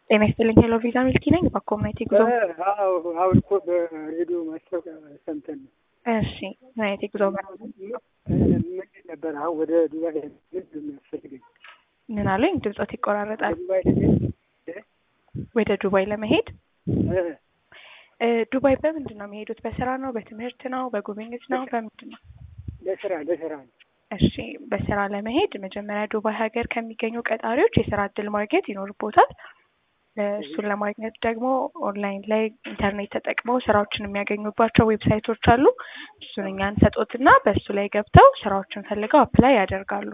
ጤና ይስጥልኝ። ሄሎ ቪዛ ሚልኪ ነኝ። በኮሚኒቲ ጉዞ አዎ አሁን እኮ በሬዲዮ ማስታወቂያ ሰምተን ነው። እሺ ምን አይነት የጉዞ ምንድን ነበር አሁን ወደ ዱባይ ምንድን ነው የሚያስፈልገኝ? ምን አለኝ? ድምፆት ይቆራረጣል። ዱባይ ለመሄድ ወደ ዱባይ ለመሄድ እ እ ዱባይ በምንድን ነው የሚሄዱት? በስራ ነው? በትምህርት ነው? በጉብኝት ነው? በምንድን ነው? ለስራ ለስራ ነው። እሺ በስራ ለመሄድ መጀመሪያ ዱባይ ሀገር ከሚገኙ ቀጣሪዎች የስራ እድል ማግኘት ይኖርቦታል። እ እሱን ለማግኘት ደግሞ ኦንላይን ላይ ኢንተርኔት ተጠቅመው ስራዎችን የሚያገኙባቸው ዌብሳይቶች አሉ። እሱን እኛ እንሰጦትና በእሱ ላይ ገብተው ስራዎችን ፈልገው አፕላይ ያደርጋሉ።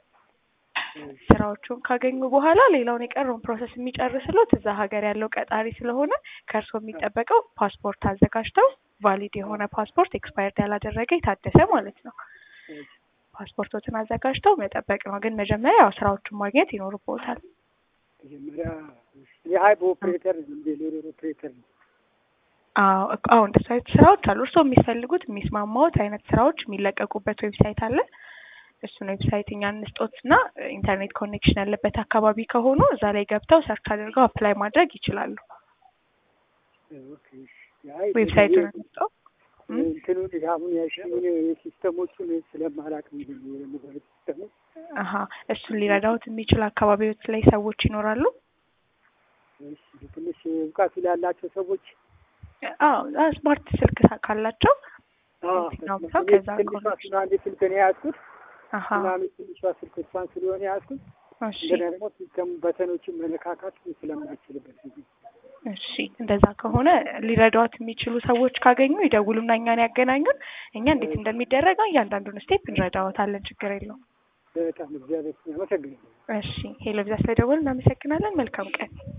ስራዎቹን ካገኙ በኋላ ሌላውን የቀረውን ፕሮሰስ የሚጨርስሎት እዛ ሀገር ያለው ቀጣሪ ስለሆነ ከእርስዎ የሚጠበቀው ፓስፖርት አዘጋጅተው ቫሊድ የሆነ ፓስፖርት ኤክስፓየርድ ያላደረገ የታደሰ ማለት ነው። ፓስፖርቶትን አዘጋጅተው መጠበቅ ነው። ግን መጀመሪያ ያው ስራዎቹን ማግኘት ይኖርቦታል። መጀመሪያ የሀይብ ኦፕሬተር እንደ ሌሎር ኦፕሬተር ነው። አዎ እኮ አዎ እንደሱ አይነት ስራዎች አሉ። እርስዎ የሚፈልጉት የሚስማማዎት አይነት ስራዎች የሚለቀቁበት ዌብሳይት አለ። እሱን ዌብሳይት እኛ እንስጦት እና ኢንተርኔት ኮኔክሽን ያለበት አካባቢ ከሆኑ እዛ ላይ ገብተው ሰርች አድርገው አፕላይ ማድረግ ይችላሉ። ኦኬ አይ ዌብሳይቱን እንስጠው። እንትኑ አሁን ያልሽውን የሲስተሞቹን ስለማላቅ ምንድን ነው የሞባይል ሲስተሙ አሀ እሱን ሊረዳዎት የሚችል አካባቢዎች ላይ ሰዎች ይኖራሉ። እሺ፣ ትንሽ እውቀቱ ላላቸው ሰዎች አዎ ስማርት ስልክ ካላቸው አዎ፣ የትኛውም ሰው ከዛ ትንሿ ሱናሚ ስልክ ነው የያዝኩት። አሀ ሱናሚ ትንሿ ስልክ እሷን ስለሆነ የያዝኩት እሺ እንደገና ደግሞ ሲስተሙ በተኖችን መነካካት ስለማይችልበት ጊዜ እሺ እንደዛ ከሆነ ሊረዳዎት የሚችሉ ሰዎች ካገኙ ይደውሉና እኛን ያገናኙን። እኛ እንዴት እንደሚደረገው እያንዳንዱን ስቴፕ እንረዳዎታለን። ችግር የለውም። በጣም እግዚአብሔር ይመስገን። አመሰግናለሁ። እሺ ሄሎ ቪዛ ስለደወሉ እናመሰግናለን። መልካም ቀን።